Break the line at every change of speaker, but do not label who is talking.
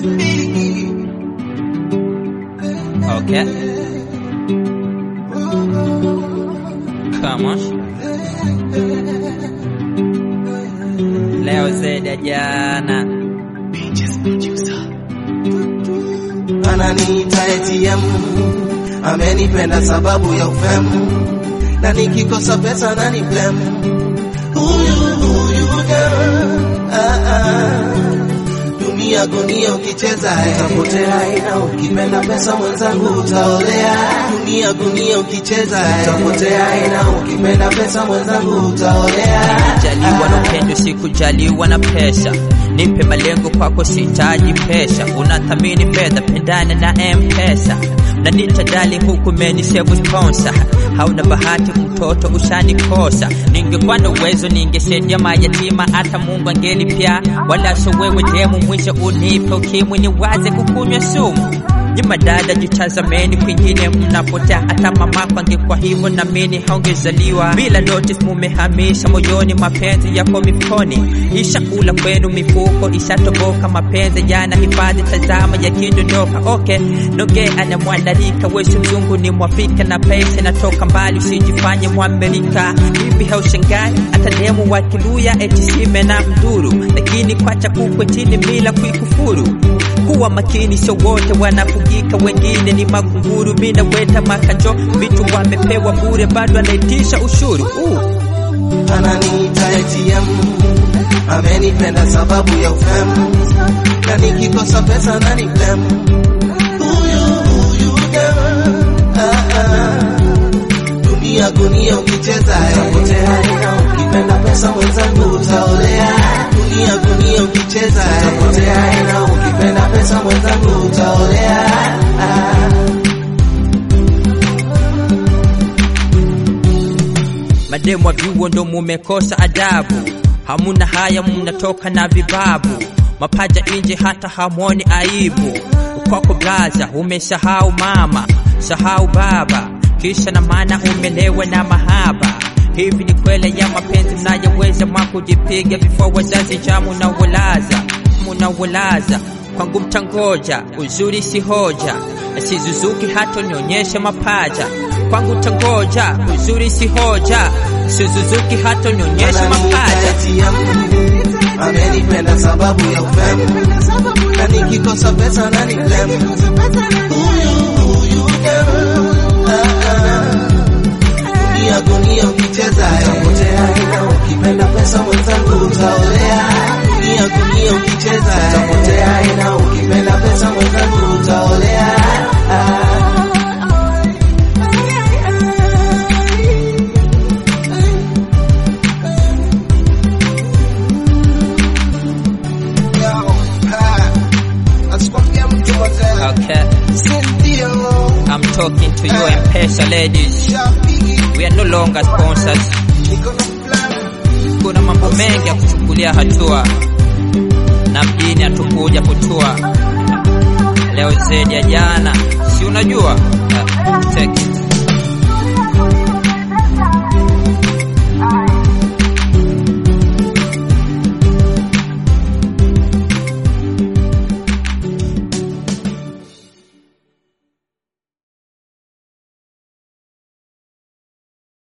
Okay. Come on. Leo zaidi ya jana.
ananiita ATM, amenipenda sababu ya ufemu, na nikikosa pesa nani blame huyu huyu girl. ah, ah. Dunia gunia ukicheza utapotea, ina ukipenda pesa mwenzangu utaolea. Dunia gunia ukicheza utapotea, ina ukipenda pesa mwenzangu utaolea.
Jaliwa na upendo, sikujaliwa na pesa. Nipe malengo kwako, sihitaji pesa. Unathamini fedha, pendana na M-Pesa. Unaniita dali huku menisevu sponsor. Hauna bahati, mtoto ushanikosa. Ningekuwa na uwezo, ningesaidia mayatima, hata Mungu angelipya. Wala so wewe demu, mwisho unipe ukimwi, niwaze kukunywa sumu. Nyuma dada, jitazameni kwingine mnapotea. Hata mamako angekuwa hivyo, na mimi haungezaliwa. Bila notice, mumehamisha moyoni, mapenzi yako mifukoni. Ishakula kwenu mifuko, ishatoboka mapenzi yana hifadhi, tazama yakidondoka. Okay, noge anamwandarika, wewe mzungu ni mwafrika na pesa inatoka mbali, usijifanye mwamerika. Hivi haushangai hata demu wa Kiluya eti sime na mdhuru, lakini kwacha kukwe chini bila kuikufuru kuwa makini, sio wote wanafugika, wengine ni makunguru. Mina weta makanjo, vitu wamepewa bure, bado anaitisha ushuru uh.
ananiita ATM, amenipenda sababu ya ufemu, na nikikosa pesa nani blame huyu huyu girl. ah, ah. Dunia gunia ukicheza utapotea, ina ukipenda pesa mwenzangu utaolea. Dunia gunia ukicheza utapotea, ina ukipenda pesa mwenzangu utaolea. ah.
Mademu wa vyuo ndo mumekosa adabu, hamuna haya, mnatoka na vibabu, mapaja nje, hata hamwoni aibu. Kwako blaza, umesahau mama, sahau baba, kisha na maana umelewa na mahaba. Hivi ni kweli ya mapenzi mnayoweza mwa kujipiga vifua wazazi cha munawalaza munawalaza kwangu mtangoja, uzuri si hoja, na sizuzuki hata nionyeshe mapaja. Kwangu tangoja, uzuri si hoja, sizuzuki hata nionyeshe mapaja.
ATM, amenipenda sababu ya ufemu, na nikikosa pesa nani blame huyu huyu girl. ah, ah. Dunia gunia ukicheza utapotea, ina ukipenda pesa mwenzangu utaolea. Dunia gunia ukicheza utapotea, ina ukipenda pesa mwenzangu utaolea. ah.
Okay, I'm talking to you M-Pesa ladies. We are no longer sponsors. Kuna mambo mengi ya kuchukulia hatua na mjini hatukuja kutua leo zaidi ya jana, si unajua? Uh, take it.